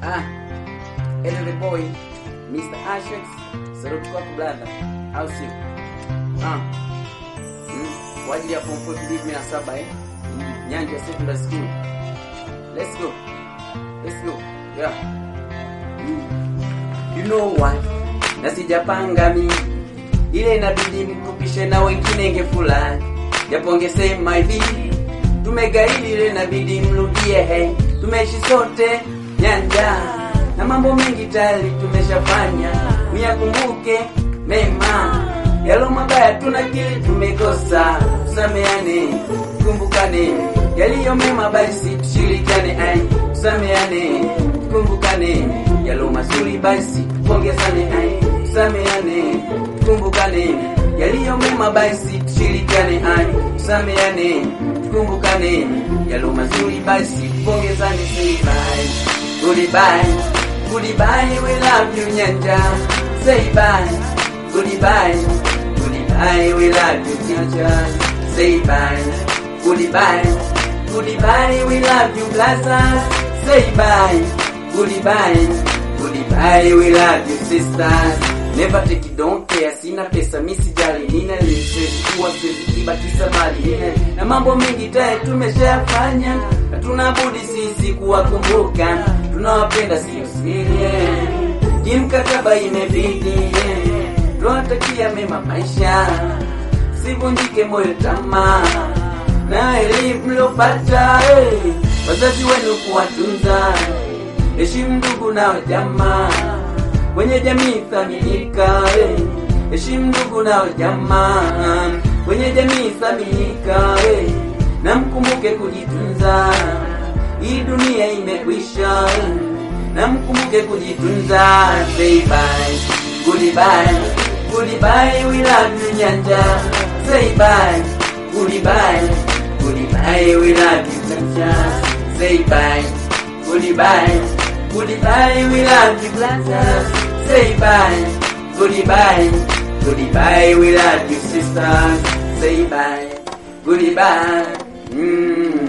Ah, Eden the boy, Mr. Ashex, saluti kwako brother, au sio? Ah, mm, kwa ajili ya form 4 kumi na saba eh, Nyanja Secondary School. Let's go, let's go, yeah. Mm. You know what? Na sijapanga mi ile inabidi nikupishe na wengine ngefulani, japo ngesema hivi tumegaili ile inabidi mrudie hey. Tumeishi sote nyanja na mambo mengi tayari tumeshafanya, miyakumbuke mema yalo mabaya tunakili tumekosa, tusameane, tukumbukane yaliyo mema, basi tushirikiane, ai tusameane, tukumbukane yalo mazuri, basi tupongezane, ai tusameane, tukumbukane yaliyo mema, basi tushirikiane, ai tusameane, tukumbukane yalo mazuri, basi tupongezane, say bye, goodbye, goodbye, we love you Nyanja, say bye, goodbye, goodbye, we love you Nyanja, say bye, goodbye, goodbye, we love you Plaza, say bye, goodbye, goodbye, we love you sisters. Never take it, don't care, sina pesa, mi sijali, nina siwezi kuwa siwezi kibakisa mali nina na mambo mengi tayari tumeshayafanya, hatuna budi sisi kuwakumbuka, tunawapenda sio siri, yeah. kimkataba imebidi, yeah. tunawatakia mema maisha, sivunjike moyo tamaa na elimu mliopata, hey. wazazi wenu kuwatunza, heshimu ndugu nao jamaa kwenye jamii thaminika, eh. heshimu ndugu nao jamaa kwenye jamii thaminika, eh. na mkumbuke kujitunza, hii dunia imekwisha, eh. na mkumbuke kujitunza. Say bye, goodbye, goodbye, we love you Nyanja. Say bye, goodbye, goodbye, we love you Nyanja. Say bye, goodbye, goodbye, we love you Plaza. Say bye, goodbye, goodbye, we love you sisters. Say bye, goodbye. Mm.